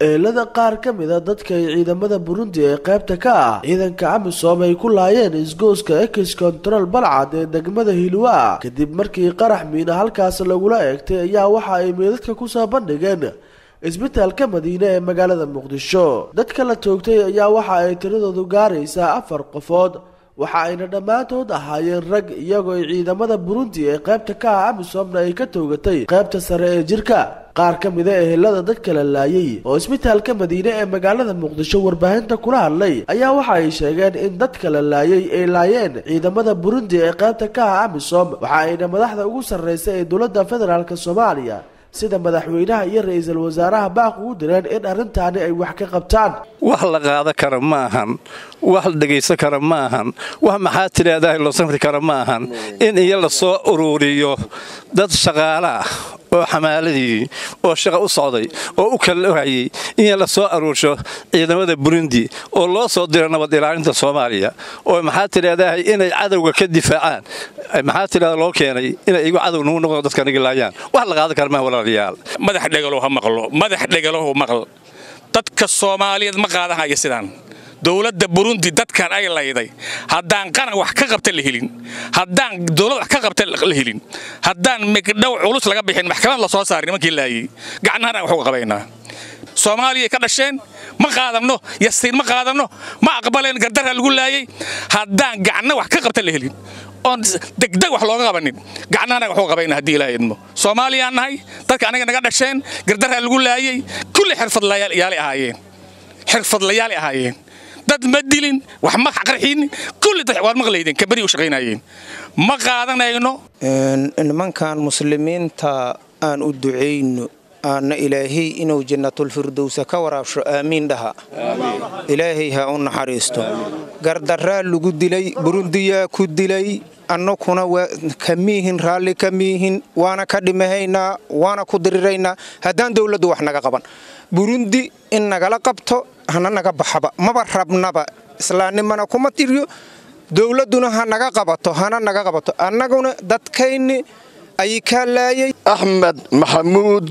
eelada qaar ka mid a dadka ay ciidamada burundi ee qaybta ka ah ciidanka amisom ay ku laayeen isgooska ex control balcad ee degmada hilwa kadib markii qarax miina halkaas lagula eegtay ayaa waxa ay meedadka kusoo bandhigeen isbitaalka madiine ee magaalada muqdisho dadka la toogtay ayaa waxa ay tiradoodu gaaraysaa afar qofood waxa ayna dhammaantood ahaayeen rag iyagoo ay ciidamada burundi ee qaybta ka ah amisomna ay ka toogatay qaybta sare ee jirka qaar ka mida ehelada dadka la laayay oo isbitaalka madiine ee magaalada muqdisho warbaahinta kula hadlay ayaa waxa ay sheegeen in dadka la laayay ay laayeen ciidamada burundi ee qaybta ka ah amisom waxa ayna madaxda ugu sarreysa ee dowladda federaalk soomaaliya sida madaxweynaha iyo ra-iisul wasaaraha baaq ugu direen in arrintaani ay wax ka qabtaan wax la qaada kara ma ahan wax la dhegaysan kara ma ahan wax maxaa tidhaahdaa loo samri kara ma ahan in iyo la soo uruuriyo dad shaqaale ah oo xamaaladii oo shaqa u socday oo u kala hayay in la soo aruursho ciidamada burundi oo loo soo diro nabad ilaalinta soomaaliya oo maxaa tidhaahdaa inay cadowga ka difaacaan maxaa tidhahda loo keenay inay igu cadow nagu noqdo dadka nagi laayaan wax la qaadan kara ma walaalayaal madax dhegalow ha maqlo madax dhegalow maql dadka soomaaliyeed ma qaadanhaya sidaan dowladda burundi dadkan ay layday haddaan qaran wax ka qabta la helin haddaan dowlad wax ka qabta la helin haddaan migdhow culus laga bixin maxkamad la soo saaray nimankii laayay gacnahana wax uga qabaynaa soomaaliyay ka dhasheen ma qaadanno yasiin ma qaadanno ma aqbaleen gardarra lagu laayay haddaan gacno wax ka qabta la helin oon degdeg wax looga qabanin gacnahana wax uga qabayna haddii ilaahay idmo soomaaliyaan nahay dadka anaga naga dhasheen gardarra lagu laayay kulli xirfadlayaalay ahaayeen xirfadlayaalay ahaayeen dad ma dilin wax ma qarxin kulli waad maqlaydeen kabari u shaqaynayeen ma qaadanayno nimankan muslimiinta aan u ducayno aanna ilaahay inuu jannatulfirdowsa ka waraabsho aamiin dhaha ilaahay ha u naxariisto gardaraa lagu dilay burundiyaa ku dilay annakuna kamiihin raalli kamiihin waana ka dhimahaynaa waana ku diriraynaa haddaan dowladdu wax naga qaban burundi in nagala qabto hana naga baxaba maba rabnaba islaamnimana kuma tiryo dowladduna ha naga qabato hana naga qabato annaguna dadkayni ayay kaa laayay axmed maxamuud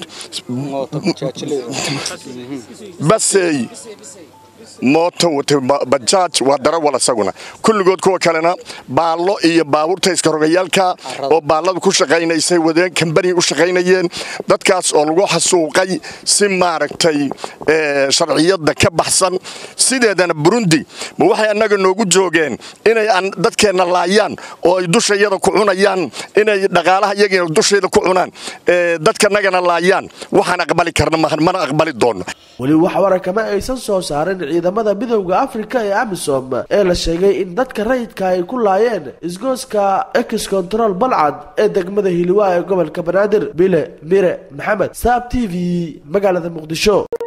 basey mooto watay bajaaj waa darawal isaguna kulligood kuwa kalena baallo iyo baabuurta iskarogayaalka oo baalladu ku shaqaynaysay wadeen kambani u shaqaynayeen dadkaas oo lagu xasuuqay si maaragtay sharciyadda ka baxsan sideedana burundi ma waxay annaga noogu joogeen inay dadkeenna laayaan oo ay dushayada ku cunayaan inay dhaqaalaha iyagiina dushayda ku cunaan dadkanagana laayaan waxaan aqbali karna mana aqbali doonno weli wax warakama aysan soo saarin ciidamada midowda afrika ee amisom ee la sheegay in dadka rayidka ay ku laayeen isgooska ex control balcad ee degmada hiliwaa ee gobolka banaadir bile mire maxamed saab t v magaalada muqdisho